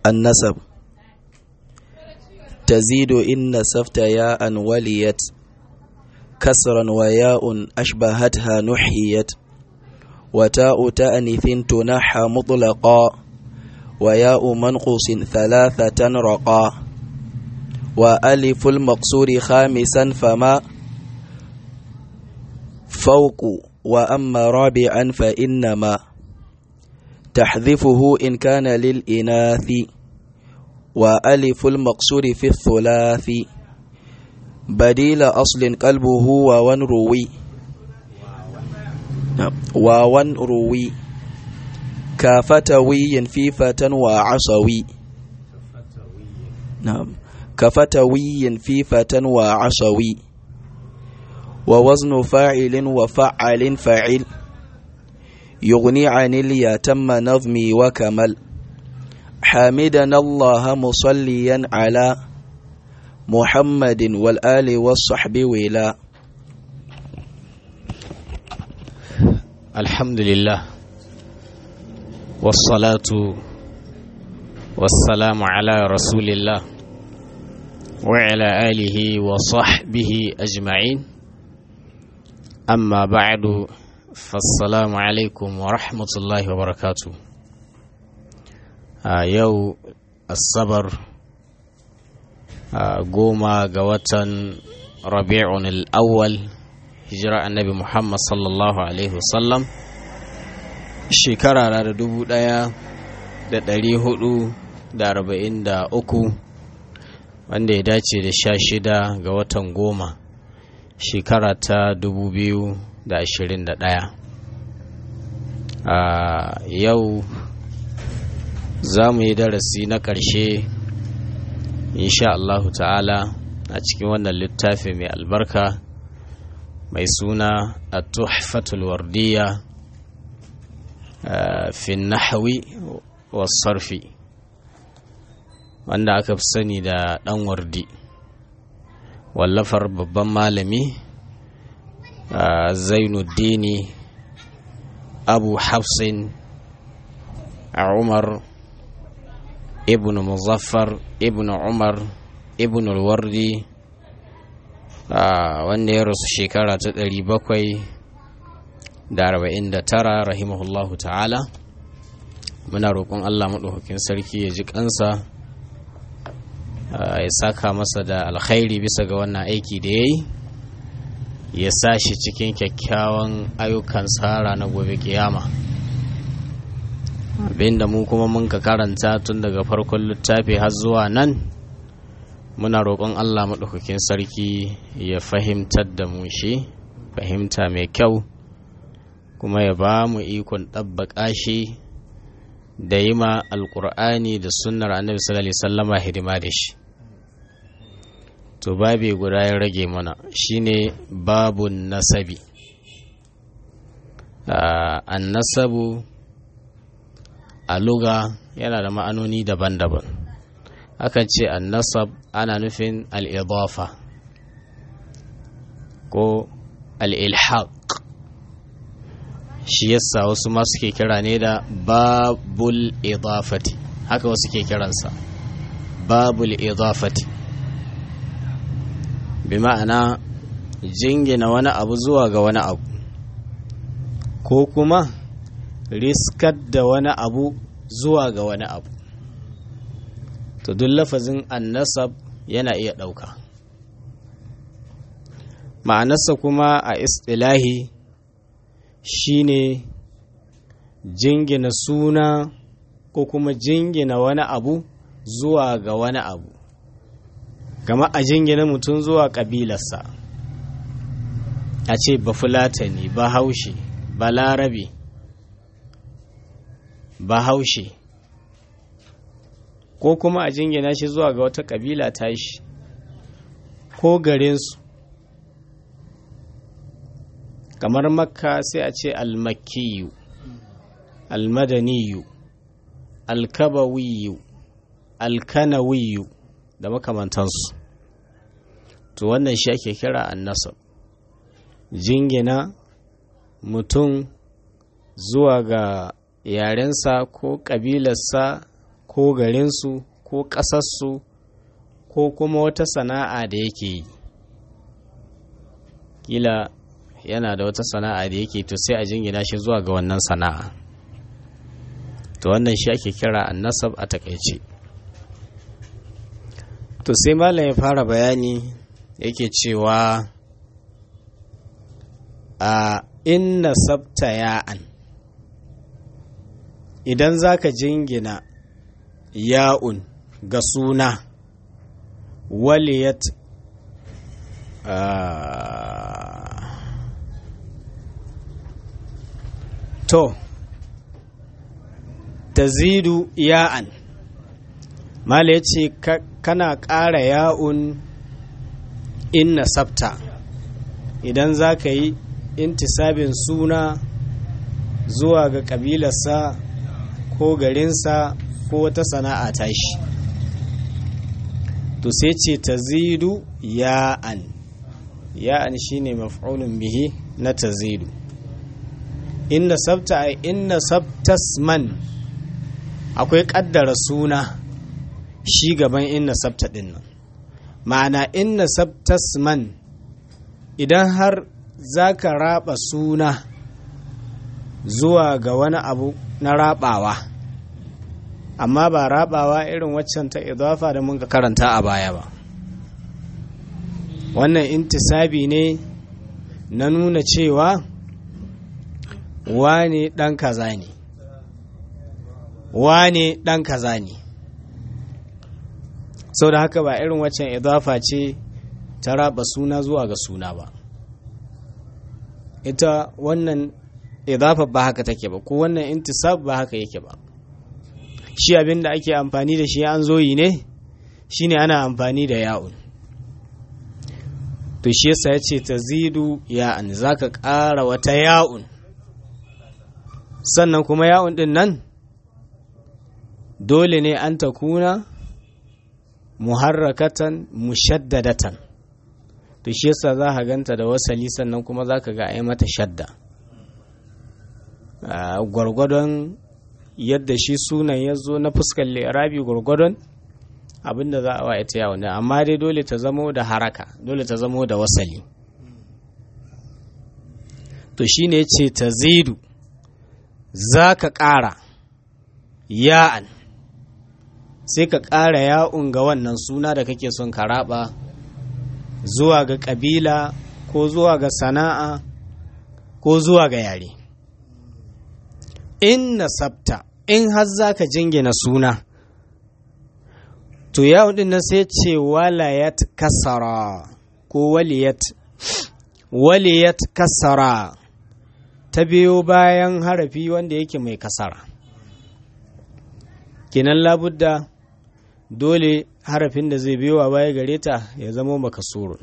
النسب تزيد إن نسفت ياء وليت كسرا وياء أشبهتها نحيت وتاء تأنث تنحى مطلقا وياء منقص ثلاثة رقا وألف المقصور خامسا فما فوق وأما رابعا فإنما تحذفه إن كان للإناث وألف المقصور في الثلاث بديل أصل قلبه وون روي وون روي كفتوي في فتى وعصوي نعم كفتوي في فتى وعصوي ووزن فاعل وفعل فعل يغني عن اليتم نظمي وكمل حامدنا الله مصليا على محمد والآل والصحب ولا الحمد لله والصلاة والسلام على رسول الله وعلى آله وصحبه أجمعين أما بعد فالسلام عليكم ورحمة الله وبركاته آه يو الصبر آه قوما قوة ربيع الأول هجرة النبي محمد صلى الله عليه وسلم shekara da dubu ɗaya da ɗari hudu da arba'in da uku wanda ya dace da sha shida ga watan goma shekara ta dubu biyu da ashirin da ɗaya a yau za mu yi darasi na ƙarshe insha Allahu ta'ala a cikin wannan littafi mai albarka mai suna a tuhfatul wardiya fi nahawi wasarfi wanda aka fi sani da ɗan wardi wallafar babban malami zainuddini abu hafsin a umar ibn muzaffar ibn umar ibn wardi wanda ya rasu shekara ta ɗari bakwai da arba'in da tara rahimahullahu ta'ala muna roƙon allah maɗaukakin sarki ya ji ƙansa ya saka masa da alkhairi bisa ga wannan aiki da ya yi ya sa shi cikin kyakkyawan ayyukan tsara na gobe kiyama abinda mu kuma mun ka karanta tun daga farkon littafi har zuwa nan muna roƙon allah maɗaukakin sarki ya fahimtar da mu shi fahimta mai kyau kuma ya ba mu ikon ɗabbaƙa shi da yi ma alƙur'ani da sunnar annabi sallallahu alaihi sallama hidima da shi to babi guda ya rage mana shine babun nasabi an nasabu a luga yana da ma'anoni daban-daban akan ce an nasab ana nufin al'idafa ko al'ilhaq shi yasa wasu ma suke kira ne da babul idafati haka wasu ke kiransa babul idafati bi ma'ana jingina wani abu zuwa ga wani abu ko kuma riskar da wani abu zuwa ga wani abu to duk lafazin annasab yana iya ɗauka ma'anarsa kuma a istilahi shine jingina suna ko kuma jingina wani abu zuwa ga wani abu kama a jingina mutum zuwa ƙabilarsa a ce ba fulatani ba haushe ba larabe ba haushe ko kuma a jingina shi zuwa ga wata ƙabila tashi ko garinsu kamar makka sai a ce almakiyu almadaniyu alkabawiyu alkanawiyu da makamantansu to wannan shi ake kira annasab jingina mutum zuwa ga yarensa ko ƙabilarsa ko ko garinsu ko ƙasarsu ko kuma wata sana'a da yake yi kila yana da wata sana'a da yake to sai a jingina shi zuwa ga wannan sana'a to wannan shi ake kira annasab a takaice to sai malam ya fara bayani yake cewa a inna sabta ya'an idan zaka jingina ya'un ga suna waliyat to tazidu ya'an mala ya ce kana ƙara ya'un inna sabta idan za ka yi intisabin suna zuwa ga ƙabilarsa ko garinsa ko wata sana'a tashi to sai ce tazidu ya'an ya'an shine maf'ulun bihi na tazidu inna sabta ay inna sabtasman akwai kaddara suna shi gaban inna sabta din nan ma'ana inna sabtasman idan har zaka raba suna zuwa ga wani abu na rabawa amma ba rabawa irin waccan ta idafa da mun ka karanta a baya ba wannan intisabi ne na nuna cewa wane ɗan kaza ne wane ɗan kaza ne sau da haka ba irin waccan idafa ce ta raba suna zuwa ga suna ba ita wannan idafa ba haka take ba ko wannan intisab ba haka yake ba shi abin da ake amfani da shi an zoyi ne shine ana amfani da ya'un to shi yasa ya ce ta zidu ya'an za ka ƙara wata ya'un sannan kuma ya'un ɗin nan dole ne an ta kuna muharrakatan mushaddadatan to shi yasa za ka ganta da wasali sannan kuma za ka ga a mata shadda gwargwadon yadda shi sunan ya zo na fuskar lirabi gwargwadon abinda za a wa ita yawon amma dai dole ta zamo da haraka dole ta zamo da wasali to shi ne ce ta zidu za ka ƙara ya'an sai ka ƙara ya'un ga wannan suna da kake son ka raba zuwa ga ƙabila ko zuwa ga sana'a ko zuwa ga yare in nasabta in har za ka jingina suna to yawon din nan sai ce walayat kasara ko waliyat waliyat kasara ta biyo bayan harafi wanda yake mai kasara kinan labudda dole harafin da zai biyo a baya gare ta ya zama makasurun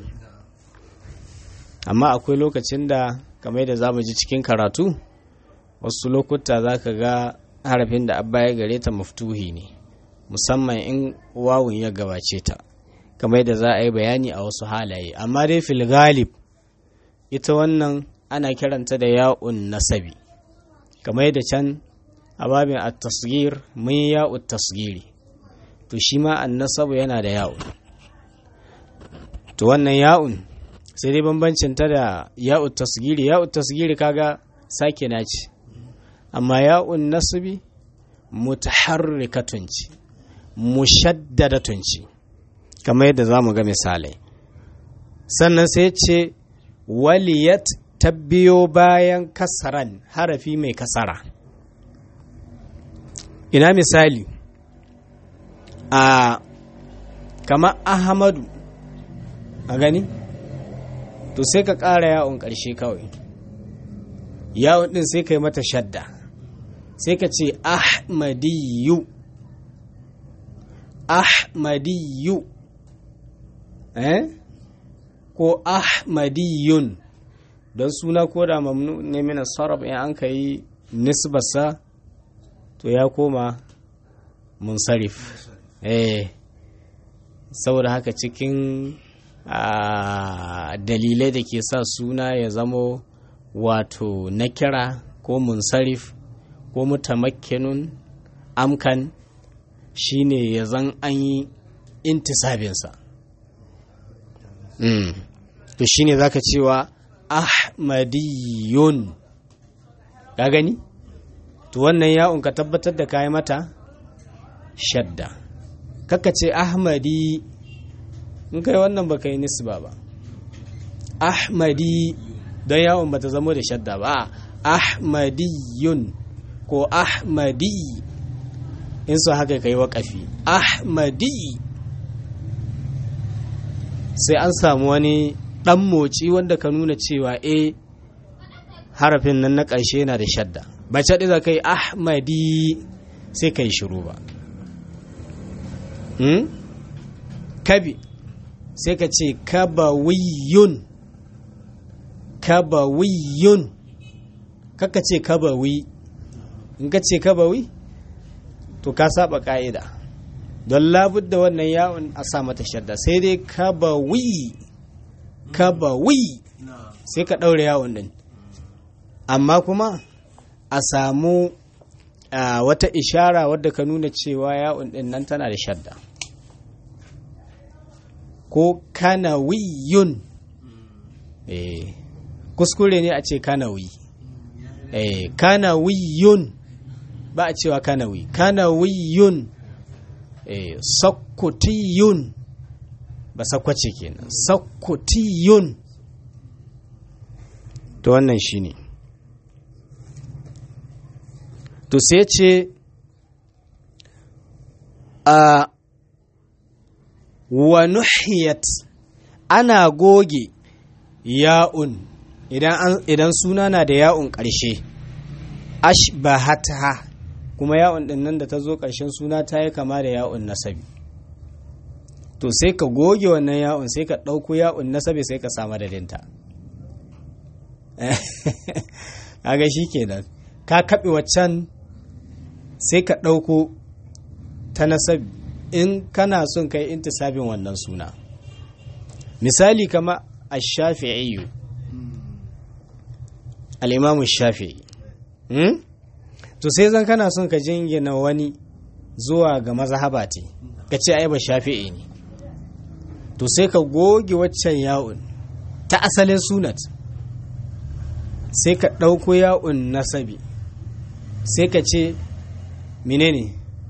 amma akwai lokacin da kamar da za mu ji cikin karatu wasu lokuta za ka ga harafin da baya gare ta maftuhi ne musamman in wawun ya gabace ta kamar da za a yi bayani a wasu halaye amma dai fil galib ita wannan ana kiranta da ya'un nasabi kamar da can a babin at-tasghir mun ya'ut tasghiri to shi ma an-nasabu yana da ya'un to wannan ya'un sai dai bambancin ta da ya'ut tasghiri ya'ut tasghiri kaga sake na ce amma ya'un nasbi mutaharrikatun ce mushaddadatun ce kamar yadda za mu ga misalai sannan sai ce waliyat ta biyo bayan kasaran harafi mai kasara ina misali a kama ahmadu a gani to sai ka ƙara yawon ƙarshe kawai yawon ɗin sai ka yi mata shadda sai ka ce ahmadiyu ahmadiyu eh ko ahmadiyun don suna ko da mamnu ne mina sarraf in an ka yi nisbasa to ya koma munsarif eh saboda haka cikin dalilai da ke sa suna ya zamo wato na kira ko munsarif ko mutamakkinun amkan shine ya zan an yi intisabinsa mm. to shine zaka cewa ahmadiyun ka gani to wannan ya'un ka tabbatar da kayi mata shadda kaka ce ahmadi in kai wannan baka yi nisba ba ahmadi don yawon bata zamo da shadda ba ahmadiyun ko ahmadi in so haka kai waƙafi ahmadi sai an samu wani ɗan moci wanda ka nuna cewa e harafin nan na ƙarshe yana da shadda ba caɗi za ka yi ahmadi sai ka yi shiru ba kabi sai ka ce kabawiyun kabawiyun kaka ce kabawi in ka ce kabawi to ka saba ka'ida don labudda wannan yawon a sa mata shadda sai dai kabawi kabawi sai ka ɗaure yawon din amma kuma a samu wata ishara wadda ka nuna cewa yawon din nan tana da shadda ko kanawiyun eh kuskure ne a ce kanawi eh kanawiyun ba a cewa kanawi kanawiyun eh sakkutiyun ba sakwace kenan sakkutiyun to wannan shine to sai ce a wa nuhiyat ana goge ya'un idan, idan suna na da ya'un ƙarshe ashbahata kuma ya'un ɗin nan da ta zo ƙarshen suna ta yi kama da ya'un nasabi to sai ka goge wannan ya'un sai ka ɗauko ya'un nasabi sai ka samu dadinta kaga shi kenan ka kaɓe waccan sai ka ɗauko ta nasabi in kana son kai intisabin wannan suna misali kama ash-shafi'i al-imamu shafi'i hmm? to sai zan kana son ka jingina wani zuwa ga mazhaba ce ka ce ai ba shafi'i ne to sai ka goge waccan ya'un ta asalin sunat sai ka ɗauko ya'un nasabi sai ka ce menene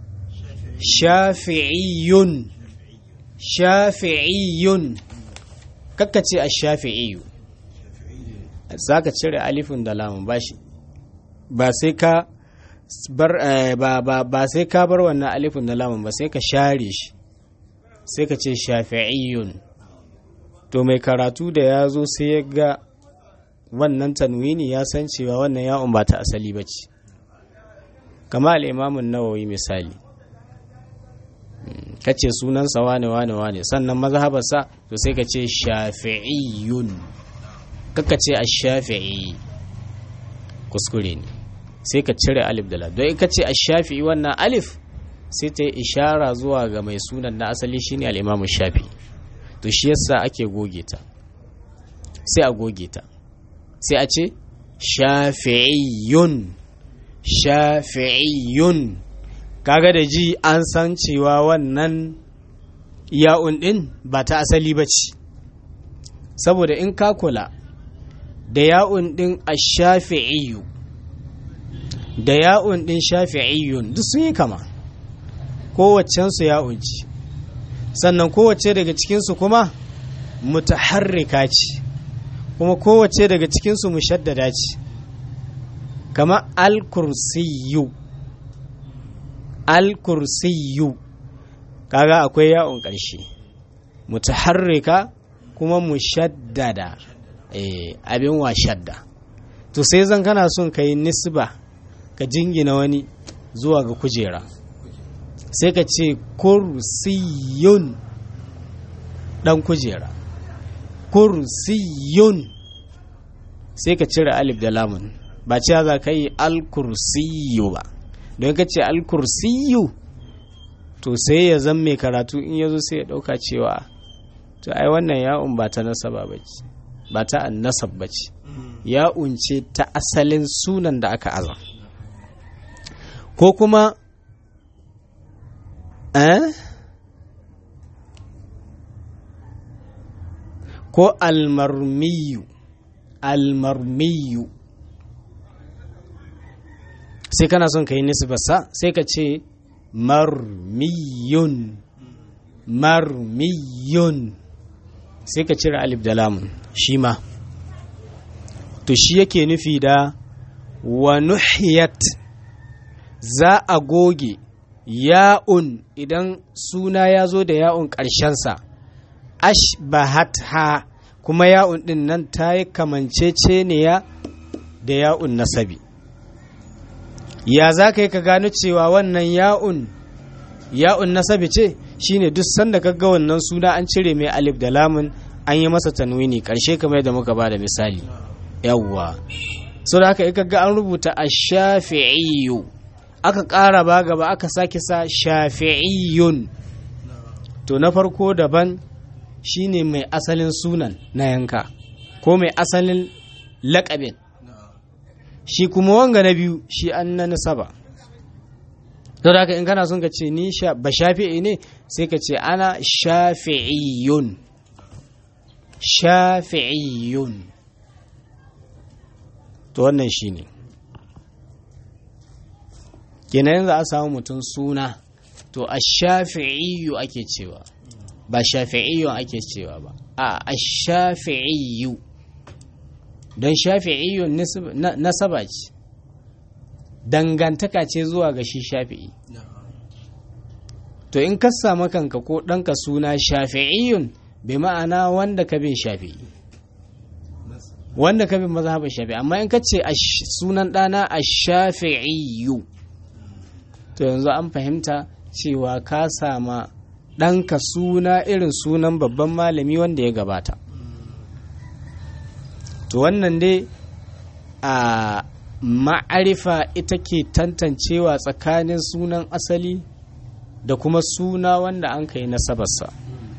shafi'iyun shafi'iyun kakka ce a shafi'iyu za ka cire alifin da lamun ba shi ba sai ka bar ba ba ba sai ka bar wannan alifin da lamun ba sai ka share shi sai ka ce shafi'iyun to mai karatu da ya zo sai ya ga wannan tanwini ya san cewa wannan ya'un ba ta asali ba ce kama al'imamun nawawi misali ka ce sunansa wane wane wane sannan mazhabarsa to sai ka ce shafi'iyun kaka ce a shafi'i kuskure ne sai ka cire alif da la don ka ce a shafi'i wannan alif sai ta yi ishara zuwa ga mai sunan na asali shine al'imamu shafi to shi yasa ake goge ta sai a goge ta sai a ce shafi'iyun shafi'iyun kaga da ji an san cewa wannan ya'un din ba ta asali ba ce saboda in ka kula da ya'un din a shafi'iyu da ya'un din shafi'iyun duk sun yi kama kowaccensu ya'un ce sannan kowace daga cikinsu kuma mutaharrika ce kuma kowace daga cikinsu mushaddada ce kama al-kursiyu al-kursiyu kaga akwai ya'un ƙarshe mutaharrika kuma mushaddada eh abin wa shadda to sai zan kana son ka yi nisba ka jingina wani zuwa ga kujera sai ka ce kursiyun dan kujera kursiyun sai ka cire alif da lamun ba cewa za ka yi alkursiyu ba don ka ce alkursiyu to sai ya zan mai karatu in ya zo sai ya ɗauka cewa to ai wannan ya'un ba ta nasaba ba ce ba ta annasab ba ce ya'un ce ta asalin sunan da aka aza ko kuma eh ko almarmiyu almarmiyu sai kana son ka yi nisbarsa sai ka ce marmiyun marmiyun sai ka cire alif da lamun shi ma to shi yake nufi da wa nuhiyat za a goge ya'un idan suna ya zo da ya'un ƙarshensa ashbahat ha kuma ya'un ɗin nan ta yi kamanceceniya da ya'un nasabi ya za ka yi ka gano cewa wannan ya'un ya'un nasabi ce shine duk sanda ka ga wannan suna an cire mai alif da lamun an yi masa tanwini ƙarshe kamar yadda muka ba da misali yawwa so da haka ga an rubuta a shafi'iyu aka ƙara ba gaba aka sake sa shafi'iyun to na farko daban shine mai asalin sunan na yanka ko mai asalin laƙabin shi kuma wanga na biyu shi an na nasaba to da haka in kana son ka ce ni ba shafi'i ne sai ka ce ana shafi'iyun shafi'iyun to wannan shi ne kenan za a samu mutum suna to a shafi'iyu ake cewa ba shafi'iyu ake cewa ba a a shafi'iyu don shafi'iyu nasaba ce dangantaka ce zuwa ga shi shafi'i to in ka samu kanka ko ɗanka suna shafi'iyun bi ma'ana wanda ka bin shafi'i wanda ka bin mazhabin shafi'i amma in ka ce sunan ɗana a shafi'iyu to yanzu an fahimta cewa ka sama ɗanka suna irin sunan babban malami wanda ya gabata to wannan dai a ma'arifa ita ke tantancewa tsakanin sunan asali da kuma suna wanda an kai nasabarsa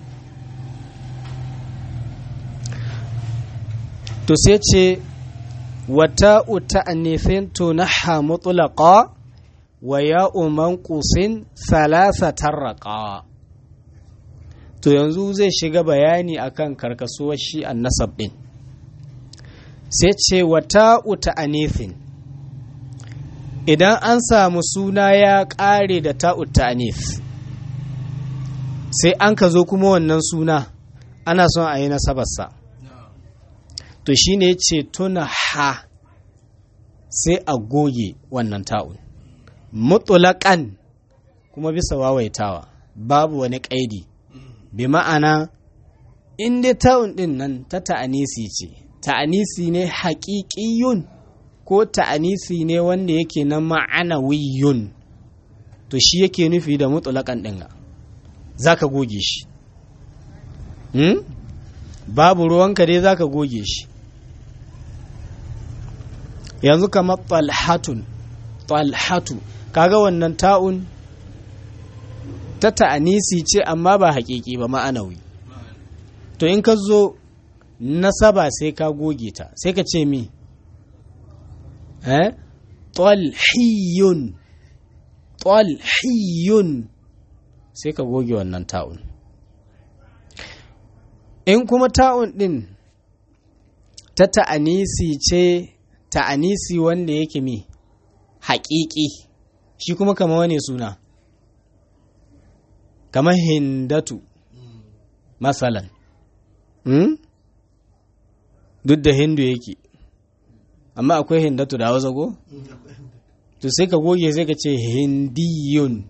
to sai ce wata uta annifin to na hamutulaka wa ya'u manqusin thalatha tarraqa to yanzu zai shiga bayani akan karkasuwar shi annasab din sai ce wata uta anifin idan an samu suna ya ƙare da ta'ut anif sai an ka zo kuma wannan suna ana son a yi nasabarsa to shi ne ce tuna ha sai a goge wannan ta'un mutulakan kuma bisa wawaitawa babu wani ƙaidi bi ma'ana in dai ta'un ɗin nan ta ta'anisi ce ta'anisi ne haƙiƙiyun ko ta'anisi ne wanda yake na ma'anawiyun to shi yake nufi da mutulakan ɗin za ka goge shi hmm? babu ruwanka dai za ka goge shi yanzu kamar talhatun talhatu kaga wannan ta'un ta ta'anisi ce amma ba haƙiƙi ba ma'anawi to in ka zo nasaba sai ka goge ta sai ka ce mi eh talhiyun talhiyun sai ka goge wannan ta'un in kuma ta'un ɗin ta ta'anisi ce ta'anisi wanda yake mi haƙiƙi shi kuma kama wani suna kamar hindatu masalan hmm? duk da hindu yake amma akwai hindatu da hausa ko? to sai ka goge sai ka ce hindiyun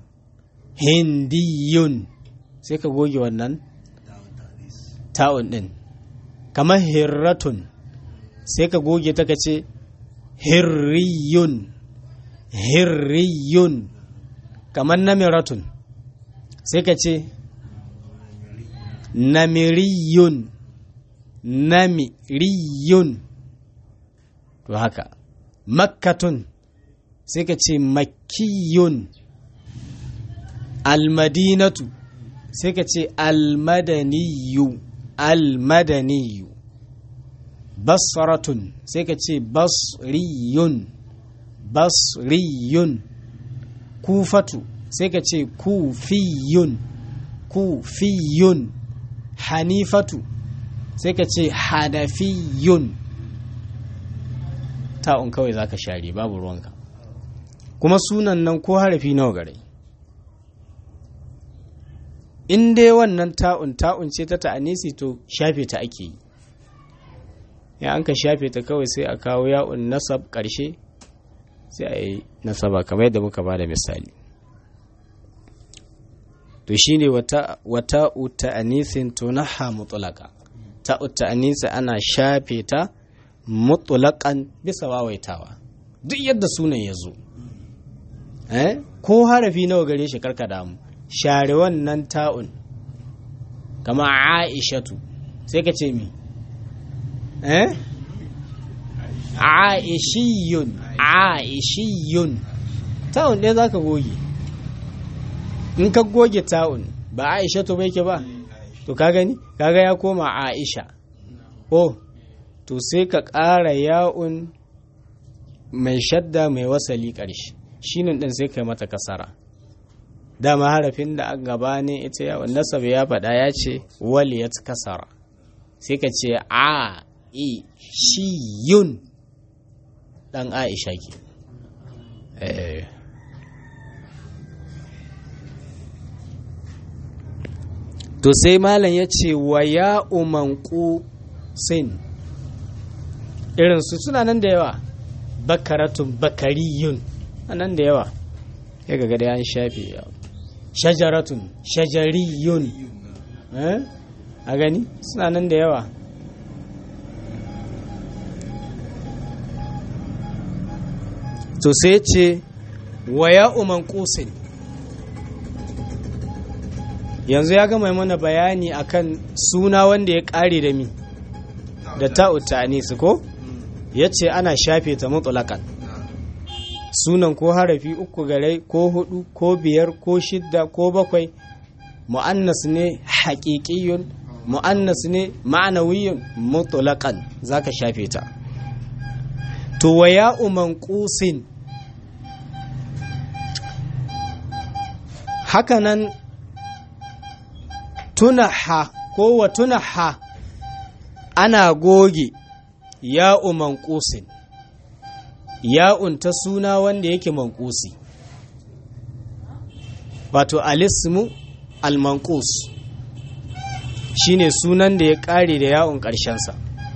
hindiyun sai ka goge wannan ta'un ɗin kamar hirratun sai ka goge ta ka ce hirriyun hirriyun kamar namiratun sai ka ce namiriyun namiriyun to haka makkatun sai ka ce makkiyun almadinatu sai ka ce almadaniyu almadaniyu basratun sai ka ce basriyun basriyun kufatu sai ka ce kufiyun kufiyun hanifatu sai ka ce hanafiyun ta'un kawai za ka share babu ruwanka kuma sunan nan ko harafi nawa gare in dai wannan ta'un ta'un ce ta ta'anisi to shafe ta ake yi ya an ka shafe ta kawai sai a kawo ya'un nasab ƙarshe sai a yi nasaba kamar yadda muka ba da misali to shine wata wata ta'anisin tunaha mutlaka ta ta'anisi ana shafe ta mutlaƙan bisa wawaitawa duk yadda sunan ya zo eh ko harafi nawa gare shi karka damu share wannan ta'un kama aishatu sai ka ce mi eh aishiyun aishiyun ta'un ɗaya za ka goge in ka goge ta'un ba aishatu bai ke ba to ka gani kaga ya koma aisha oh to sai ka ƙara ya'un mai shadda mai wasali ƙarshe shinin ɗin sai kai mata kasara dama harafin da aka gaba ne ita yawon nasab ya faɗa ya ce waliyat kasara sai ka ce a i shi yun ɗan aisha ke to sai malam ya ce wa ya umanku sin irin su suna nan da yawa bakaratun bakariyun nan da yawa ya ga gada an shafe yawa shajaratun shajariyun a gani suna nan da yawa to sai ce wa ya uman kusin yanzu ya gama mana bayani akan suna wanda ya kare da mi da ta'uta anisu ko ya ce ana shafe ta mutulakan sunan ko harafi uku gare ko hudu ko biyar ko shidda ko bakwai mu'annas ne haƙiƙiyun mu'annas ne ma'anawiyun mutulakan zaka shafe ta to wa ya uman kusin hakanan tunaha ko wa tunaha ana goge ya'u manqusin ya'un ta suna wanda yake manqusi wato alismu almanqus shine sunan da ya kare da ya'un ƙarshensa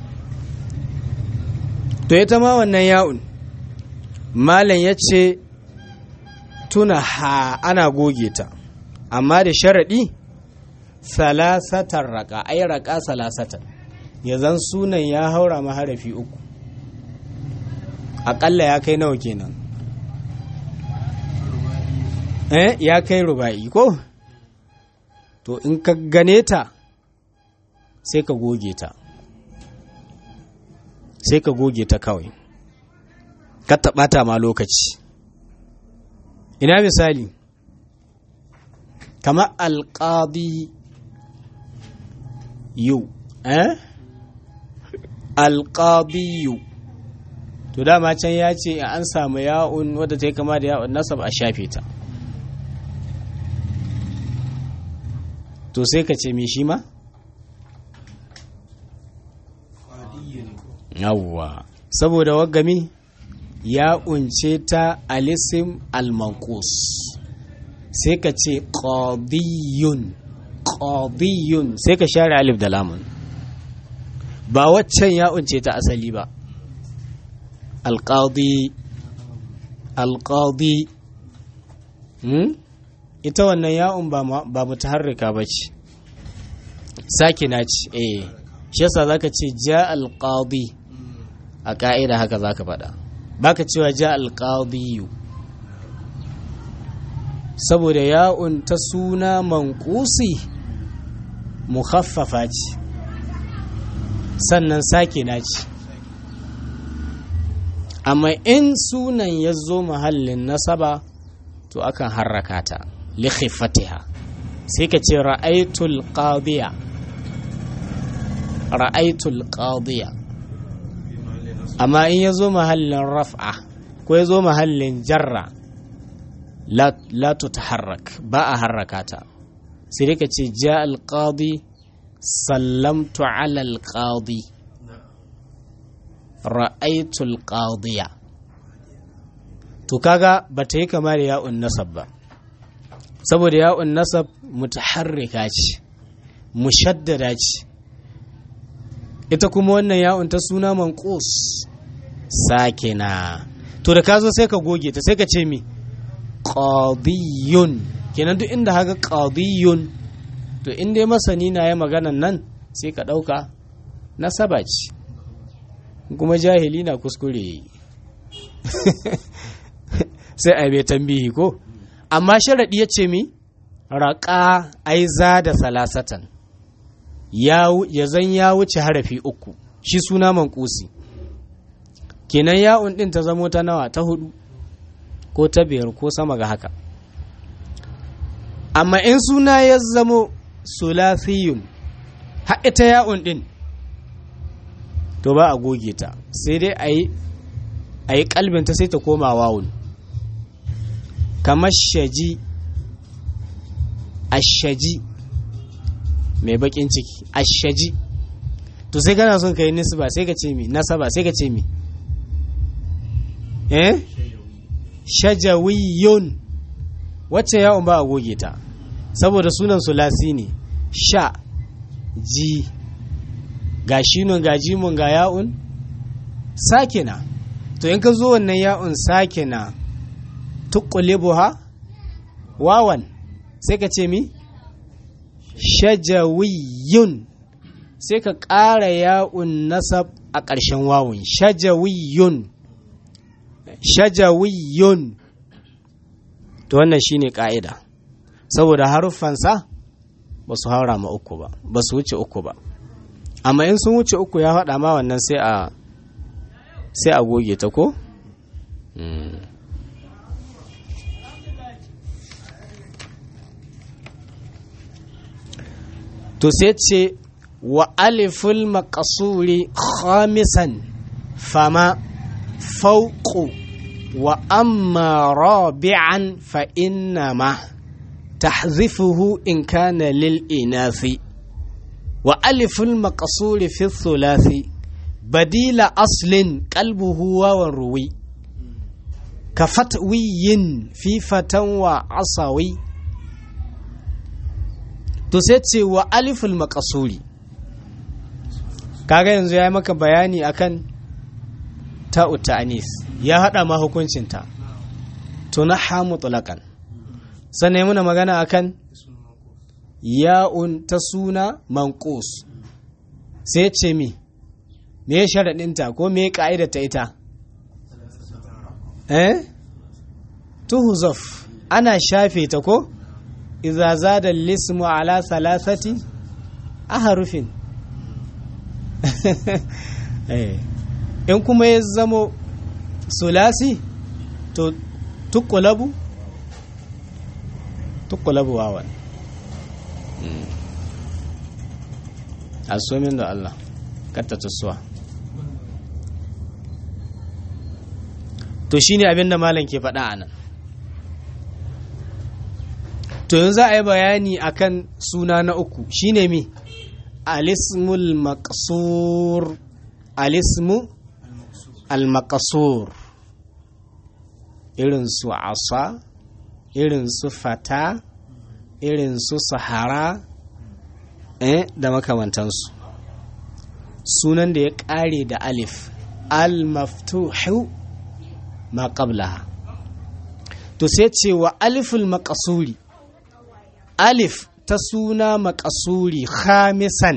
to ita ma wannan ya'un malam ya ce tuna ha ana goge ta amma da sharaɗi salasatar raka ai raka salasatar ya zan sunan ya haura maharafi uku aƙalla ya kai nawa kenan eh ya kai ruba'i ko to in ka gane ta sai ka goge ta sai ka goge ta kawai ka taɓata ma lokaci ina misali kamar alƙadi yu eh alƙadiyu to dama can ya ce an samu ya'un wadda ta yi kama da ya'un nasab a shafe ta to sai ka ce mi shi ma yawwa saboda wagami ya unce ta alisim almankus sai ka ce qadiyun qadiyun sai ka share alif da lamun ba waccan ya unce ta asali ba alqadi alqadi hmm? ita wannan ya'un ba ba mutaharrika ba ce sakina ce eh shi yasa zaka ce ja alqadi a ka'ida haka zaka faɗa baka cewa ja alqadiyu saboda ya'un ta suna manqusi mukhaffafa ce sannan sakina ce amma in sunan ya zo mahallin nasaba to akan harraka ta li khiffatiha sai ka ce ra'aitul qadiya ra'aitul qadiya amma in ya zo mahallin raf'a ko ya zo mahallin jarra la tutaharrak ba a harraka ta sai dai ka ce ja alqadi sallamtu ala alqadi ra'aytu alqadiya to kaga bata yi kama da ya'un nasab ba saboda ya'un nasab mutaharrika ce mushaddada ce ita kuma wannan ya'un ta suna manqus sakina to da ka zo sai ka goge ta sai ka ce mi qadiyun kenan duk inda haka qadiyun to in dai masani na ya maganan nan sai ka dauka nasaba ce kuma jahili na kuskure sai a bai tambihi ko amma sharaɗi ya ce mi raƙa aiza da salasatan ya zan ya wuce harafi uku shi suna mankusi kenan ya'un ɗin ta zamo ta nawa ta hudu ko ta biyar ko sama ga haka amma in suna ya zamo sulasiyun haɗe ta ya'un ɗin to ba a goge ta sai dai a yi a yi kalbinta sai ta koma wawun kamar shaji ashaji mai bakin ciki ashaji to sai kana son ka yi nisba sai ka ce mi nasaba sai ka ce mi eh shajawiyun wacce yawon ba a goge ta saboda sunan sulasi ne sha ji ga shinun ga jimun ga ya'un sakina to in ka zo wannan ya'un sakina tuqulibuha wawan sai ka ce mi shajawiyun sai ka ƙara ya'un nasab a ƙarshen wawun shajawiyun shajawiyun to wannan shine ƙa'ida saboda haruffansa ba su haura ma uku ba ba su wuce uku ba amma in sun wuce uku ya faɗa ma wannan sai a sai a goge ta ko? to sai ce wa aliful makasuri khamisan fama fauku wa amma rabi'an fa innama tahzifuhu in kana lil inafi wa aliful makasuri fi thulathi badila aslin qalbuhu wawan ruwi ka fatwiyin fi fatan wa asawi to sai ce wa aliful makasuri kaga yanzu ya yi maka bayani akan ta'u ta'anis ya haɗa ma hukuncinta to na hamu tulakan sannan ya muna magana akan ya'un ta suna manqus sai ce mi me ya sharaɗinta ko me ya ƙa'ida ta ita eh tuhuzaf ana shafe ta ko iza zada lismu ala salasati a harufin in kuma ya zamo sulasi to tukulabu tukulabu wawan asomin da Allah katta tusuwa to shine abin da malam ke faɗa a nan to yanzu za a yi bayani akan suna na uku shine mi alismul maqsur alismu al-maqsur irin su asa irin su fata irin su sahara eh da makamantansu sunan da ya ƙare da alif al-maftuhu ma qablaha to sai ce wa aliful maqsuri alif ta suna makasuri khamisan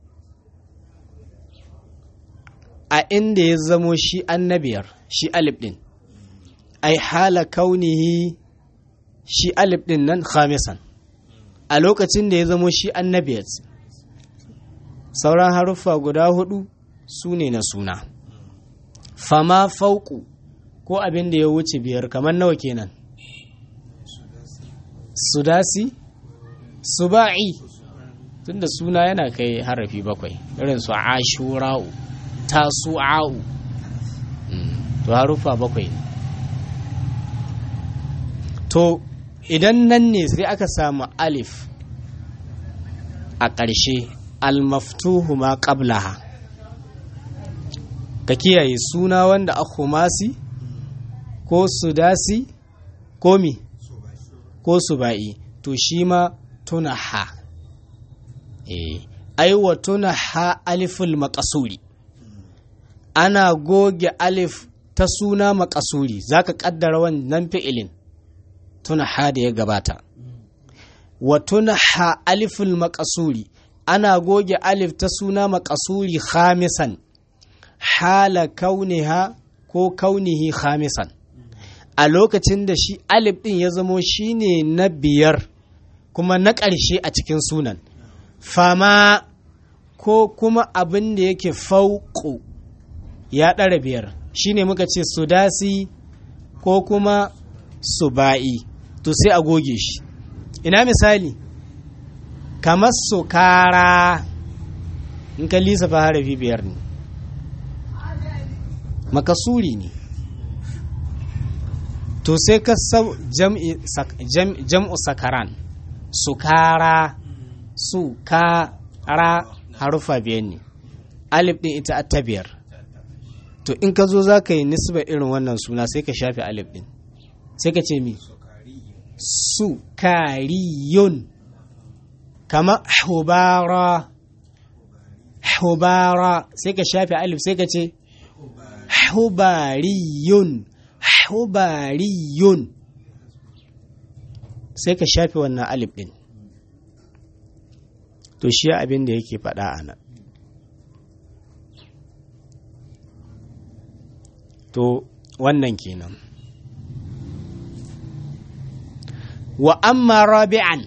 a inda ya zamo shi annabiyar shi alif din ai hala kaunihi shi alif din nan khamisan a lokacin da ya zamo shi annabiyar sauran haruffa guda hudu su ne na suna fama fauku ko abin da ya wuce biyar kamar nawa kenan sudasi suba'i tunda suna yana kai harafi bakwai irin su ashura'u tasu'a'u to harufa bakwai to idan nan ne sai aka samu alif a ƙarshe almaftuhu ma qablaha ka kiyaye suna wanda a khumasi ko sudasi ko mi ko suba'i to shi ma tunaha eh aiwa tunaha aliful maqasuri ana goge alif ta suna makasuri zaka kaddara wannan fi'ilin tunaha da ya gabata wa tunaha aliful makasuri ana goge alif ta suna makasuri khamisan hala kauniha ko kaunihi khamisan a lokacin da shi alif din ya zamo shine na biyar kuma na ƙarshe a cikin sunan fama ko kuma abin da yake fauƙo ya ɗara biyar shine muka ce sudasi ko kuma suba'i to sai a goge shi ina misali kamar sukara in ka lissafa harafi biyar ne makasuri ne to sai ka sau jam'u sakaran sukara sukara harufa biyar ne alif ɗin ita ta biyar to in ka zo za ka yi nisba irin wannan suna sai ka shafe alif ɗin sai ka ce mi sukariyun kama hubara hubara sai ka shafe alif sai ka ce hubariyun hubariyun sai ka shafe wannan alif ɗin to shi abin da yake faɗa a nan to wannan kenan wa amma rabi'an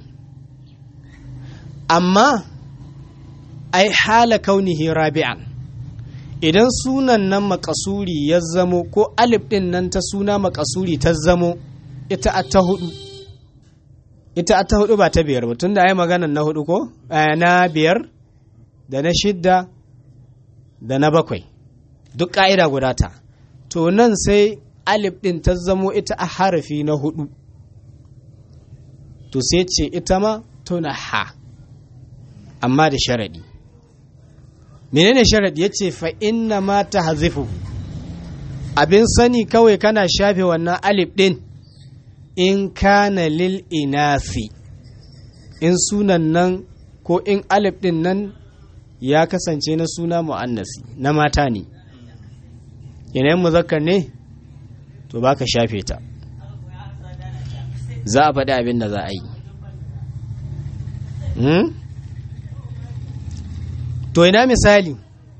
amma ai hala kaunihi rabi'an idan sunan nan makasuri ya zamo ko alif ɗin nan ta suna makasuri ta zamo ita a ta hudu ita a ta hudu ba ta biyar ba tun da ai maganan na hudu ko na biyar da na shidda da na bakwai duk ƙa'ida guda ta to nan sai alif ɗin ta zamo ita a harafi na hudu to sai ce ita ma tuna ha amma da sharaɗi menene sharaɗi ya ce fa inna ma ta hazifu abin sani kawai kana shafe wannan alif ɗin in kana lil inasi in sunan nan ko in alif ɗin nan ya kasance na suna mu'annasi na mata ne yanayin muzakkar ne to ba ka shafe ta za a faɗi abin da za a yi to ina misali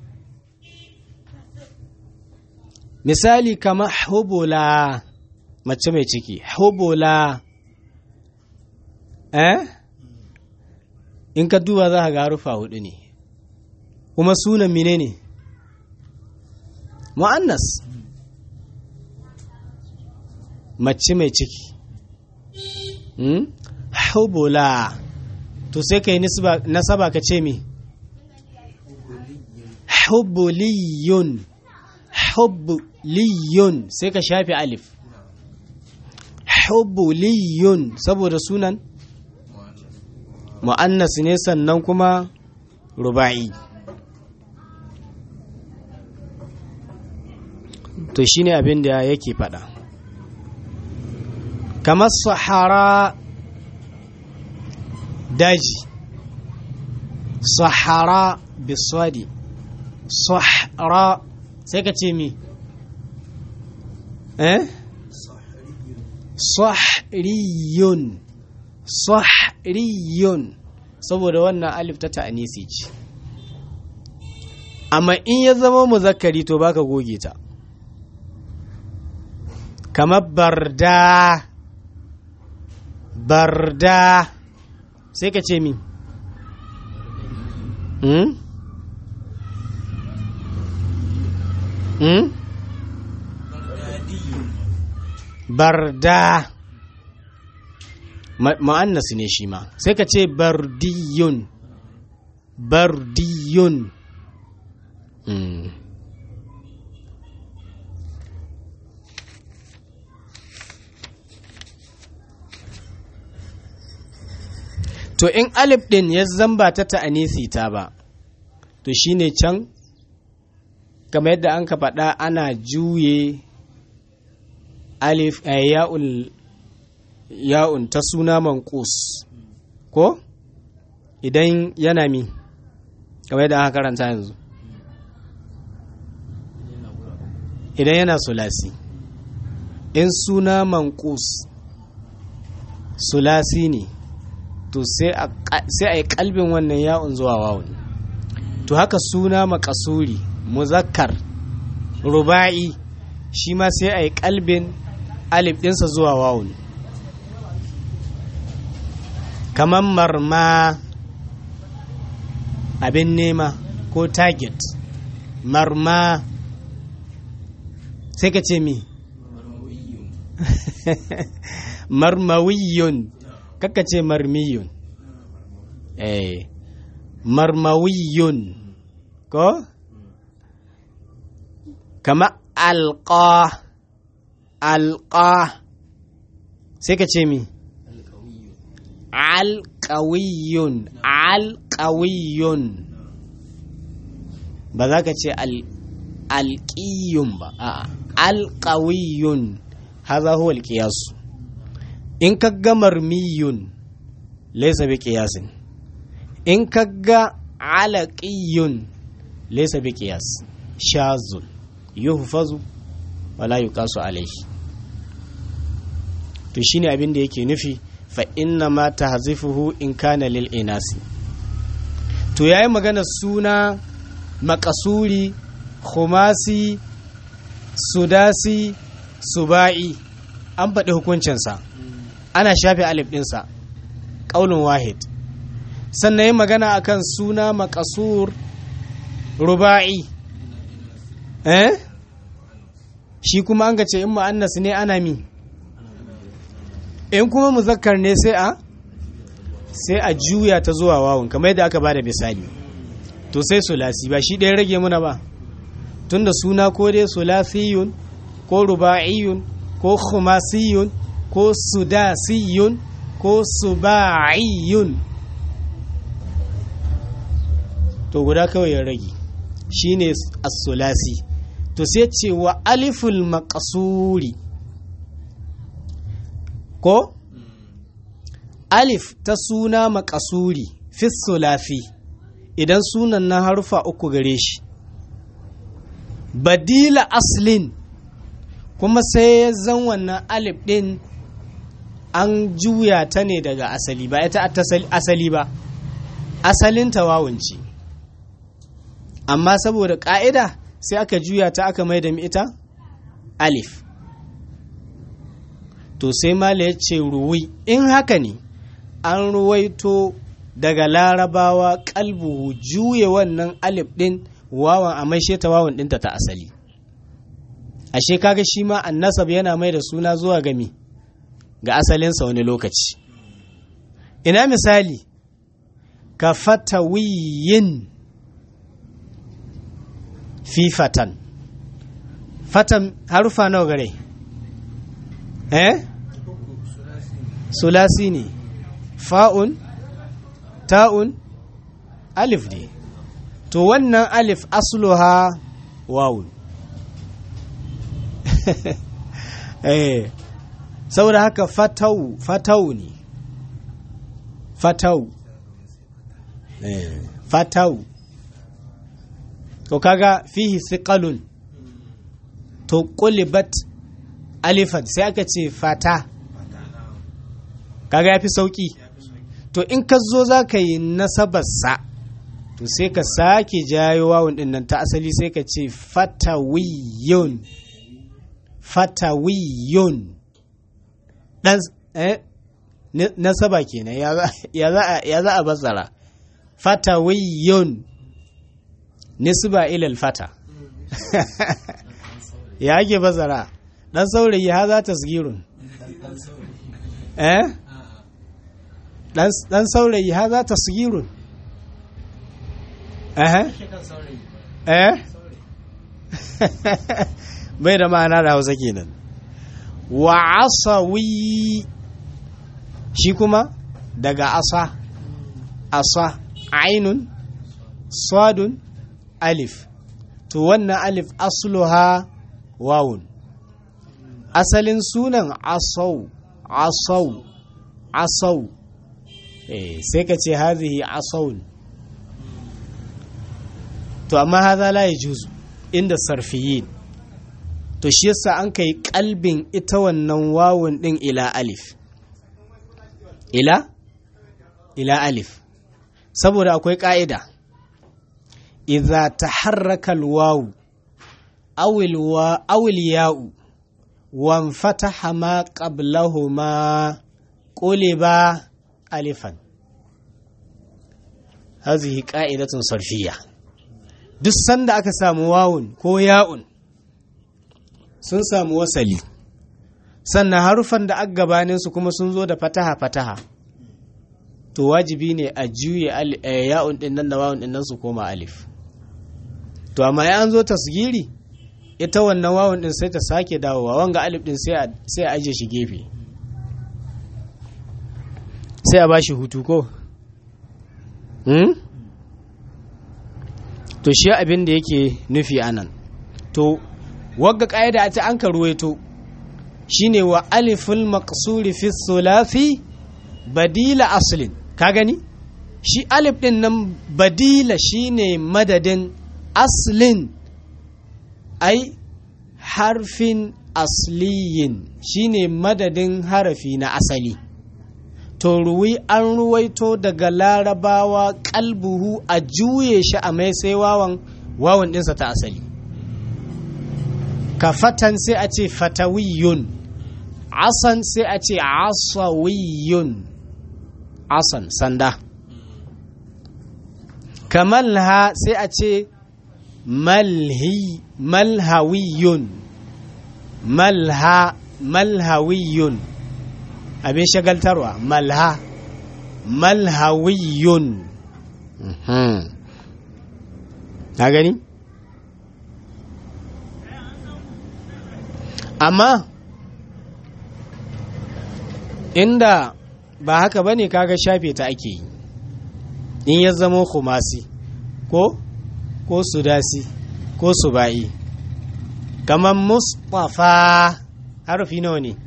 misali kama hubula mace mai ciki hubula eh in ka duba za ka ga rufa hudu ne kuma sunan mine ne mu'annas mace mai ciki hubula to sai ka yi nasaba ka ce mi hubbuliyun hubbuliyun sai ka shafe alif hubbuliyun saboda sunan mu'annas ne sannan kuma ruba'i to shine abin da yake fada kamar sahara daji sahara biswadi sahara sai ka ce mi eh sahriyun sahriyun saboda wannan alif ta ta'anisi ce amma in ya zama muzakkari to baka goge ta kamar barda barda sai ka ce mi hmm? hmm? barda ma'annas ne shi ma sai ka ce bardiyun bardiyun hmm. to in alif ɗin ya zamba ta ta'anisi ta ba to shine can kamar yadda an ka faɗa ana juye alif a ya'ul ya'un ta suna manqus ko idan yana mi kamar yadda aka karanta yanzu idan yana sulasi in suna manqus sulasi ne to sai a yi kalbin wannan ya'un zuwa wawun to haka suna makasuri muzakkar ruba'i shi ma sai a yi kalbin alif ɗinsa zuwa wawun kamar marma abin nema ko target marma sai ka ce mi marmawiyun kaka ce marmiyun eh marmawiyun ko kama alqa alqa sai ka ce mi alqawiyun alqawiyun ba za ka ce alƙiyun ba a'a alƙawiyun haza huwa alƙiyasu in ka ga marmiyun laisa bi ƙiyasin in ka ga alaƙiyun laisa bi ƙiyas shazul yuhfazu wala yuqasu alaihi to shine abin da yake nufi fa inna ma tahzifuhu in kana lil inasi to yayi magana suna makasuri khumasi sudasi suba'i an faɗi hukuncinsa ana shafe alif ɗinsa ƙaunin wahid sannan yi magana akan suna makasur ruba'i eh shi kuma an gace in ma'annas ne ana mi in kuma muzakkar ne sai a sai a juya ta zuwa wawun kamar yadda aka ba da misali to sai sulasi ba shi ɗaya rage muna ba tunda suna ko dai sulasiyun ko ruba'iyun ko khumasiyun ko sudasiyun ko suba'iyun to guda kawai ya rage shine as-sulasi to sai ce wa aliful maqsuri ko alif ta suna maqasuri fi sulasi idan sunan na harufa uku gare shi badila aslin kuma sai ya zan wannan alif ɗin an juya ta ne daga asali ba ita asali ba asalin tawawunci amma saboda ƙa'ida sai aka juya ta aka mai da ita alif to sai mala ya ce ruwi in haka ne an ruwaito daga larabawa kalbu juye wannan alif ɗin wawan a maishe ta wawan ɗinta ta asali ashe kaga shi ma annasab yana mai da suna zuwa gami ga asalinsa wani lokaci ina misali ka fatawiyin fi fatan fatan harufa nawa gare eh sulasi ne fa'un ta'un alif ne to wannan alif asluha wawun eh saboda haka fatau fatau ne fatau eh fatau to kaga fihi thiqalun to qulibat alifan sai aka ce fata kaga yafi sauki to in ka zo za ka yi nasabarsa to sai ka sake jayo wawun din nan ta asali sai ka ce fatawiyun fatawiyun dan eh nasaba kenan ya za a basara fatawiyun nisba ilal fata ya ake basara dan saurayi ha za ta sigirun eh dan saurayi ha za ta sigirun eh eh bai da ma'ana da hausa kenan wa asawi shi kuma daga asa asa ainun sadun alif to wannan alif asluha wawun asalin sunan asau asau asau eh sai ka ce hadhihi asawun to amma hadha la yajuzu inda sarfiyin to shi yasa an kai kalbin ita wannan wawun din ila alif ila ila alif saboda akwai ka'ida idza taharraka alwawu aw alwa aw alya'u wan fataha ma qablahuma quliba alifan hazihi qa'idatun sarfiyya duk sanda aka samu wawun ko ya'un sun samu wasali sannan harufan da aka gabanin su kuma sun zo da fataha fataha to wajibi ne a juye ya'un din nan da wawun din nan su koma alif to amma ya an zo tasgiri ita wannan wawun din sai ta sake dawowa wanga alif din sai a aje shi gefe sai a bashi hutu ko hmm? to shi abin da yake nufi anan to wagga ƙa'ida ta an karuwaito shine wa aliful maqsuri fi thulathi badila aslin ka gani shi alif din nan badila shine madadin aslin ai harfin asliyin shine madadin harafi na asali to ruwi an ruwaito daga larabawa kalbuhu a juye shi a mai sai wawan wawan ɗinsa ta asali ka fatan sai a ce fatawiyun asan sai a ce asawiyun asan sanda kamalha sai a ce malhi malhawiyun malha malhawiyun abin shagaltarwa malha malhawiyun na gani amma inda ba haka bane kaga shafe ta ake yi in ya zama khumasi ko ko sudasi ko suba'i kamar mustafa harfi nawa ne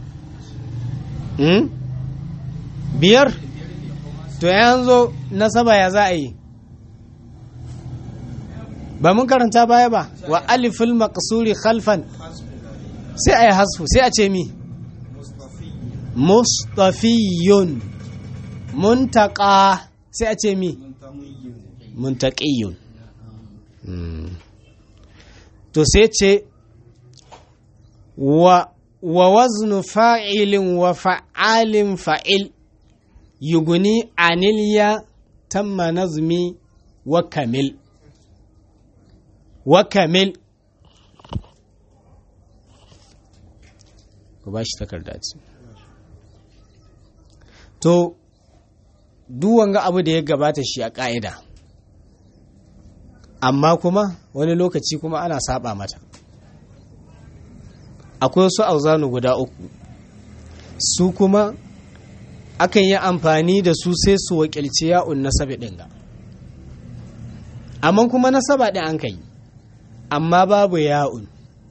hmm? biyar to yanzu nasaba ya za a yi ba mun karanta baya ba wa alifin maqsuri khalfan sai a yi hasfu sai a ce mi mustafiyun muntaka sai a ce mi muntaqiyun to sai ce wa wa waznu fa'ilin wa fa'alin fa'il yuguni anilya tamma nazmi wa kamil wa kamil ku ba shi takarda ce to wanga abu da ya gabata shi a ƙa'ida amma kuma wani lokaci kuma ana saba mata akwai wasu auzanu guda uku su kuma akan yi amfani da su sai su wakilci ya'un nasabi ɗin ga amma kuma nasaba ɗin an kai amma babu ya'un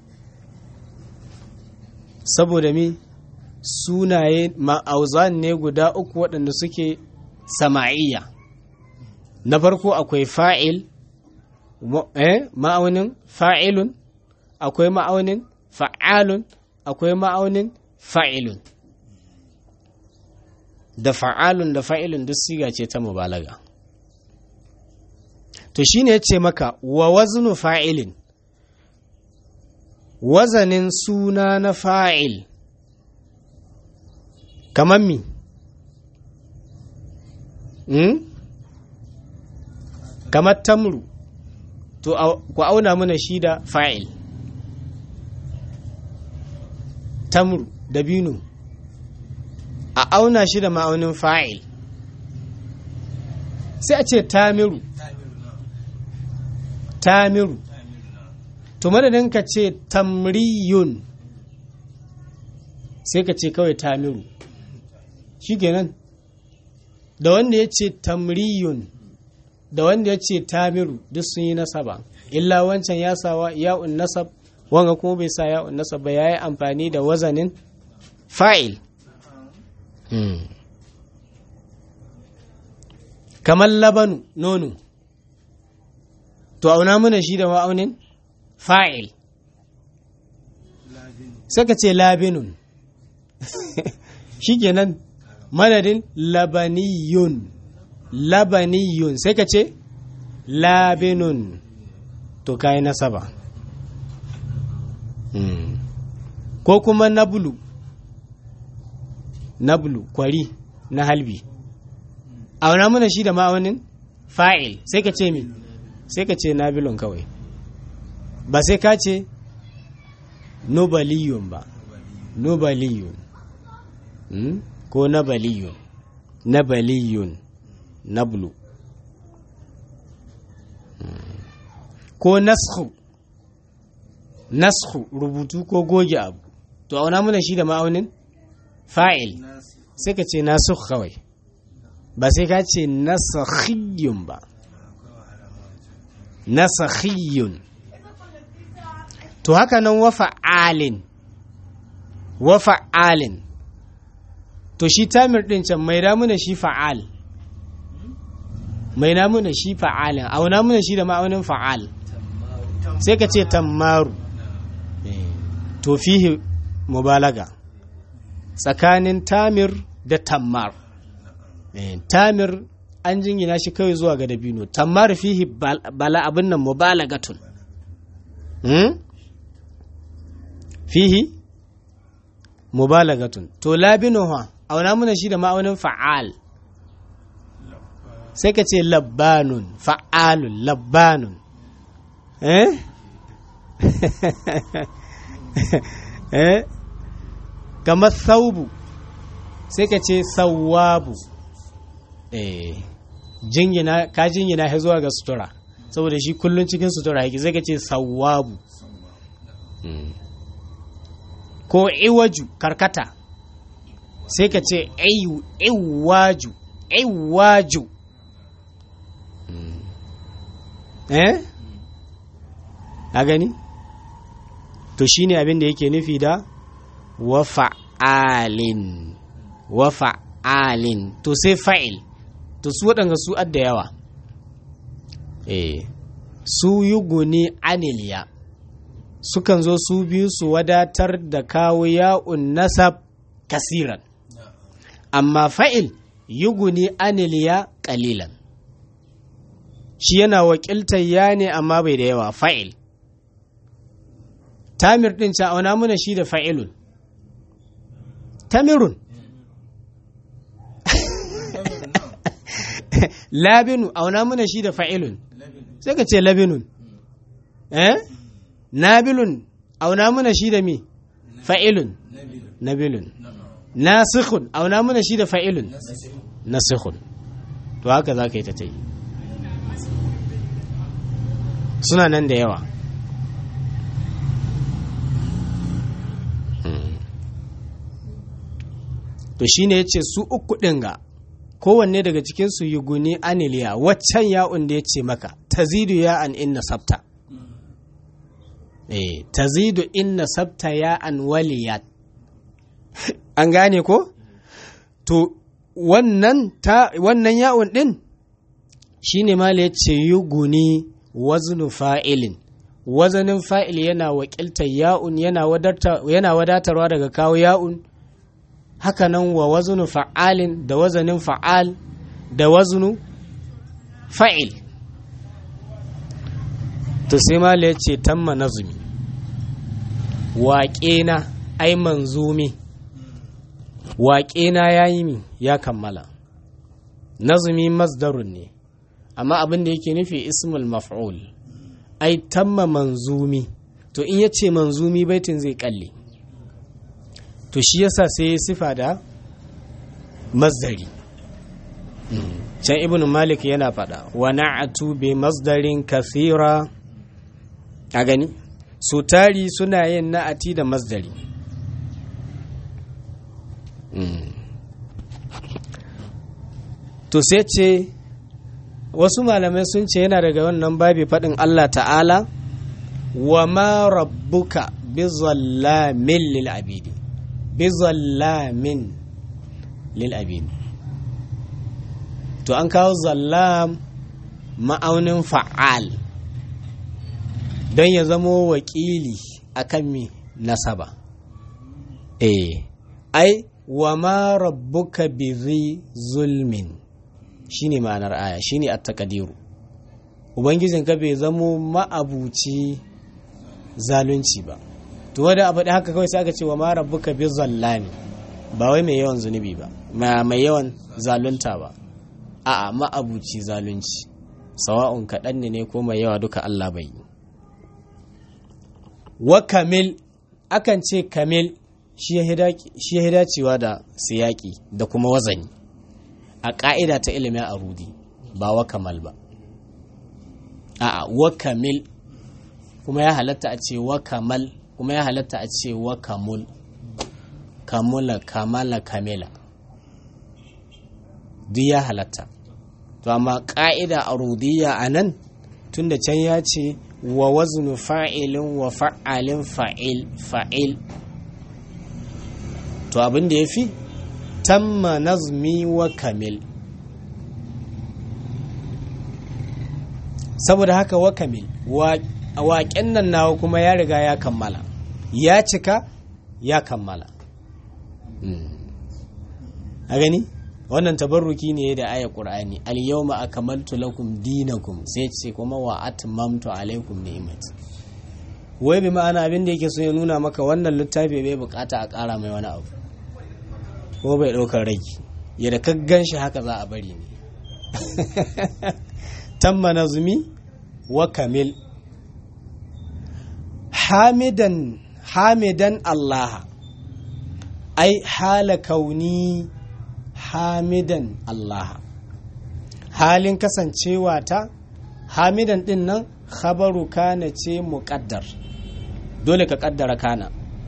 saboda mi sunaye ma'auzan ne guda uku waɗanda suke sama'iyya na farko akwai fa'il ma'aunin fa'ilun akwai ma'aunin fa'alun akwai ma'aunin fa'ilun da fa'alun da fa'ilun duk siga ce ta mubalaga to shine ya ce maka wa waznu fa'ilin wazanin suna na fa'il kamar mi hmm? kamar tamru to ku auna mana shi da fa'il tamru dabino a auna shi da ma'aunin fa'il sai a ce tamiru tamiru to madadin ka ce tamriyun sai ka ce kawai tamiru shi kenan da wanda ya ce tamriyun da wanda ya ce tamiru duk sun yi nasaba illa wancan ya sawa ya'un nasab wanga kuma bai sa ya'un nasab ba yayi amfani da wazanin fa'il kamar labanu nono to auna mana shi da ma'aunin fa'il saka ce labinun shikenan madadin labaniyun labaniyun sai ka ce labinun to kayi nasaba ko kuma nabulu nabulu kwari na halbi auna mana shi da ma'aunin fa'il sai ka ce mi sai ka ce nabilun kawai ba sai ka ce nobaliyun ba nobaliyun ko nabaliyun nabaliyun nablu ko naskhu naskhu rubutu ko goge abu to auna mana shi da ma'aunin fa'il sai ka ce nasukh kawai ba sai ka ce nasakhiyun ba nasakhiyun to haka nan wa fa'alin wa fa'alin to shi tamir din can mai damuna shi fa'al mai namuna shi fa'alin auna muna shi da ma'aunin fa'al sai ka ce tammaru to fihi mubalaga tsakanin tamir da tammar tamir an jingina shi kawai zuwa ga dabino tammar fihi bala abin nan mubalagatun fihi mubalagatun to labinu ha auna muna shi da ma'aunin fa'al sai ka ce labbanun fa'alun labbanun eh eh kamar saubu sai ka ce sawabu eh jingina ka jingina ya zuwa ga sutura saboda shi kullun cikin sutura yake sai ka ce sawabu ko iwaju karkata sai ka ce iwaju iwaju eh a gani to shine abin da yake nufi da wa fa'alin wa fa'alin to sai fa'il to su waɗanga su adda yawa eh su yi guni aniliya sukan zo su biyu su wadatar da kawo ya'un nasab kasiran amma fa'il yi guni aniliya ƙalilan shi yana wakiltar ya ne amma bai da yawa fa'il tamir ɗin ca auna muna shi da fa'ilun tamirun labinu auna muna shi da fa'ilun sai ka ce labinun eh nabilun auna muna shi da mi fa'ilun nabilun nasikhun auna muna shi da fa'ilun nasikhun to haka za ka yi ta ta yi suna nan da yawa to shine ya ce su uku ɗin ga kowanne daga cikinsu yi guni aniliya waccan ya'un da ya ce maka tazidu ya an inna sabta eh tazidu inna sabta ya an waliyat an gane ko to wannan ta wannan ya'un ɗin shine mala ya ce yi guni waznu fa'ilin wazanin fa'il yana wakiltar ya'un yana wadatarwa daga kawo ya'un hakanan wa wazunu fa'alin da wazanin fa'al da wazunu fa'il to sai mala ya ce tamma nazumi waƙena ai manzumi waƙena ya yi mi ya kammala nazumi masdarun ne amma abin da yake nufi ismul maf'ul ai tamma manzumi to in ya ce manzumi baitin zai kalle to shi yasa sai ya sifa da masdari can ibn malik yana fada wa na'atu bi masdarin kathira a gani su tari suna yin na'ati da masdari to sai ce wasu malamai sun ce yana daga wannan babi faɗin Allah ta'ala wa ma rabbuka bi zallamin lil abidi bi zallamin lil abidi to an kawo zallam ma'aunin fa'al don ya zamo wakili akan mi nasaba eh ai wa ma rabbuka bi zulmin shine ma'anar aya shine at-taqdiru ubangijin ka bai zamo ma'abuci zalunci ba to wanda abu da haka kawai sai aka ce wa ma rabbuka bi zallami ba wai mai yawan zunubi ba mai yawan zalunta ba a'a ma'abuci zalunci sawa'un kaɗan ne ne ko mai yawa duka Allah bai yi wa kamil akan ce kamil shi ya dacewa da siyaki da kuma wazani a ƙa'ida ta ilimin arudi ba wa kamal ba a'a wa kamil kuma ya halatta a ce wa kamal kuma ya halatta a ce wa kamul kamula kamala kamila duk ya halatta to amma ƙa'ida arudiyya a nan tunda can ya ce wa waznu fa'ilin wa fa'alin fa'il fa'il to abin da ya fi tamma nazmi wa kamil saboda haka wa kamil waƙen nan nawa kuma ya riga ya kammala ya cika ya kammala a gani wannan tabarruki ne da aya qur'ani al yawma akmaltu lakum dinakum sai ce kuma wa atmamtu alaikum ni'mat wai bi ma'ana abin da yake so ya nuna maka wannan littafi bai bukata a ƙara mai wani abu ko bai ɗaukar ragi yadda ka gan shi haka za a bari ne tamma nazumi wa kamil hamidan hamidan Allah ai hala kauni hamidan Allah halin kasancewa ta hamidan din nan khabaru kana ce muƙaddar dole ka ƙaddara kana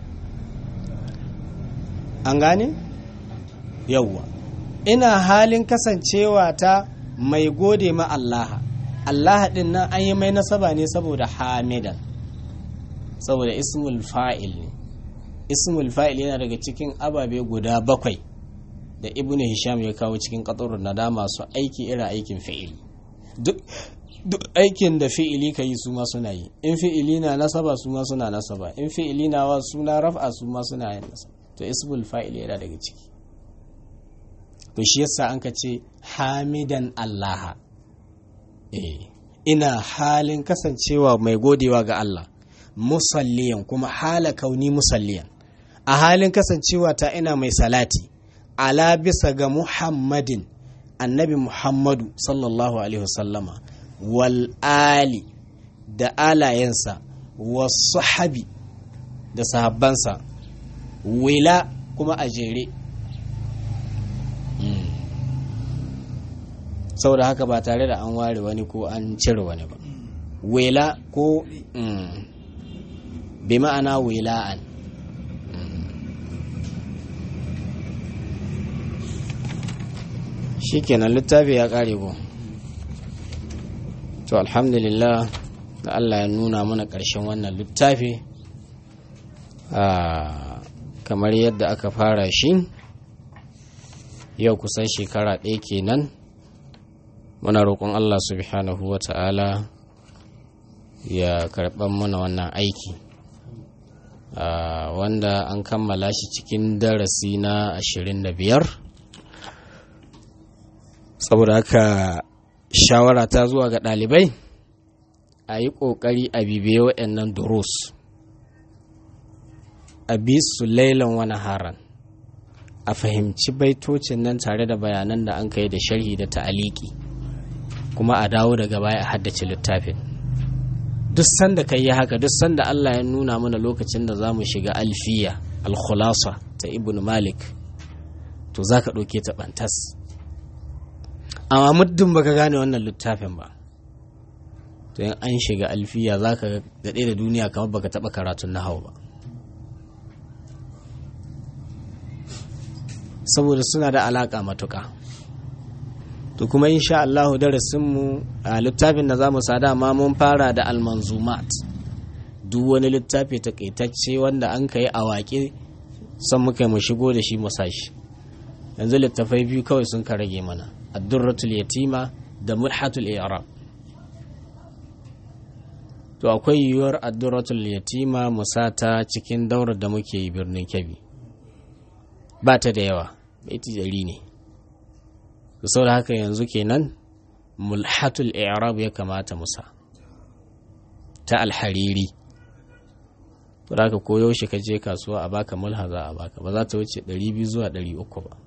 an gane yawwa ina halin kasancewa ta mai gode ma Allah Allah din nan an yi mai nasaba ne saboda hamidan saboda ismul fa'il ne ismul fa'il yana daga cikin ababe guda bakwai da ibnu hisham ya kawo cikin qatarun nada masu aiki irin aikin fi'ili duk duk aikin da fi'ili ka yi su ma suna yi in fi'ili na nasaba su ma suna nasaba in fi'ili na wa suna raf'a su ma suna yin nasaba to ismul fa'il yana daga ciki to shi yasa an ka ce hamidan allaha eh ina halin kasancewa mai godewa ga Allah musalliyan kuma hala kauni musalliyan a halin kasancewa ta ina mai salati ala bisa ga muhammadin annabi muhammadu sallallahu alaihi wasallama wal ali da alayensa wasu habi da sahabbansa wila kuma a jere saboda haka ba tare da an ware wani ko an cire wani ba wela ko bi ma'ana wila'an shikenan littafi ya kare ko to alhamdulillah da Allah ya nuna mana ƙarshen wannan littafi kamar yadda aka fara shi yau kusan shekara ɗaya kenan muna roƙon Allah subhanahu wa ta'ala ya karɓar mana wannan aiki wanda an kammala shi cikin darasi na ashirin da biyar saboda haka shawara ta zuwa ga ɗalibai a yi ƙoƙari a bibiye waɗannan durus a bi su lailan wani haran a fahimci baitocin nan tare da bayanan da an kai da sharhi da ta'aliki kuma a dawo daga baya a haddace littafin duk sanda ka yi haka duk sanda Allah ya nuna mana lokacin da za mu shiga alfiya alkhulasa ta ibn malik to za ka ɗauke ta ɓantas amma muddin baka gane wannan littafin ba to yin an shiga alfiya za ka daɗe da duniya kamar baka taɓa karatun na hau ba saboda suna da alaƙa matuƙa to kuma insha Allahu darasinmu a littafin da za mu sa dama mun fara da almanzumat duk wani littafi takaitacce wanda an kai a waƙe son muka mu shigo da shi mu sashi yanzu littafai biyu kawai sun ka rage mana addurratul yatima da mulhatul i'rab to akwai yiwuwar addurratul yatima mu sa ta cikin daurar da muke yi birnin kebbi ba ta da yawa baiti ɗari ne sau da haka yanzu kenan mulhatul i'rab ya kamata musa ta alhariri to da haka koyo shi ka je kasuwa a baka mulha za a baka ba za ta wuce 200 zuwa 300 ba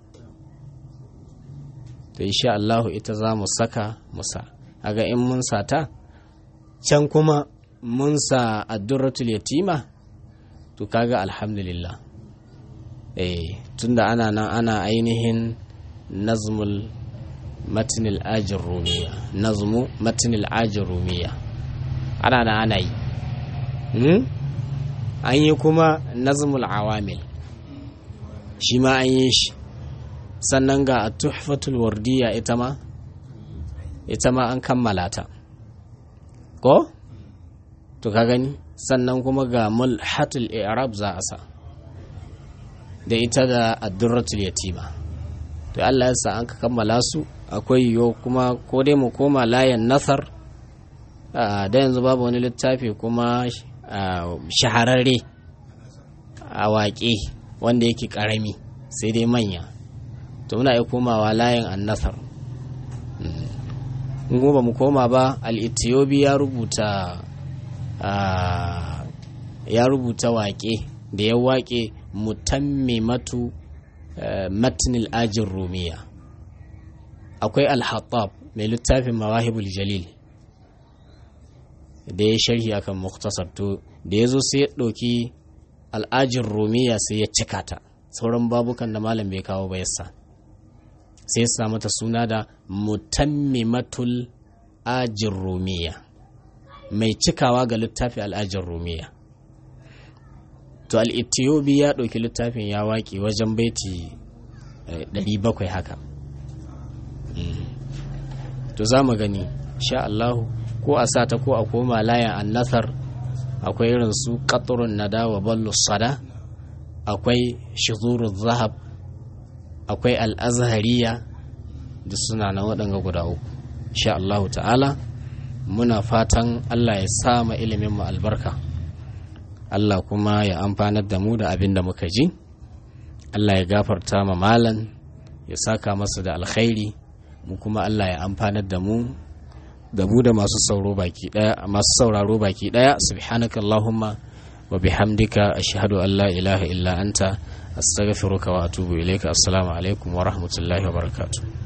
to insha Allah ita za mu saka musa aga in mun sata can kuma mun sa addurratul yatima to kaga alhamdulillah eh tunda ana nan ana ainihin nazmul matnil ajin rumiya nazmu matnil ajin rumiya ana nan ana yi an yi kuma nazmul awamil shi ma an yi shi sannan ga tuhfatul wardiya ita ma ita ma an kammala ta ko to ka gani sannan kuma ga mulhatul i'rab za a sa da ita da addurratul yatima to Allah ya sa an ka kammala su akwai yiwu kuma ko dai mu koma layan nasar da yanzu babu wani littafi kuma shahararre a waƙe wanda yake ƙarami sai dai manya to muna iya komawa layin annasar in ba mu koma ba al-ethiopi ya rubuta ya rubuta waƙe da ya waƙe mutammimatu matnil ajin rumiya akwai al-hattab mai littafin mawahibul jalil da ya sharhi akan muktasar to da ya zo sai ya ɗauki al'ajin rumiya sai ya cika ta sauran babukan da malam bai kawo ba yasa sai ya sa mata suna da mutammimatul ajin rumiya mai cikawa ga littafi al'ajin rumiya to al'itiyobi ya ɗauki littafin ya waƙi wajen baiti 700 haka to za mu gani sha Allahu ko a sata ko a koma layan annasar akwai irin su qatrun nada wa ballu sada akwai shuzuru zahab akwai al'azhariya da suna na waɗanga guda uku sha Allahu ta'ala muna fatan Allah ya sama ilimin mu albarka Allah kuma ya amfanar da mu da abin da muka ji Allah ya gafarta ma malan ya saka masa da alkhairi mu kuma Allah ya amfanar da mu da mu da masu sauraro baki daya masu sauraro baki daya subhanaka allahumma wa bihamdika ashhadu an la ilaha illa anta astaghfiruka wa atubu ilayka assalamu alaikum wa rahmatullahi wa barakatuh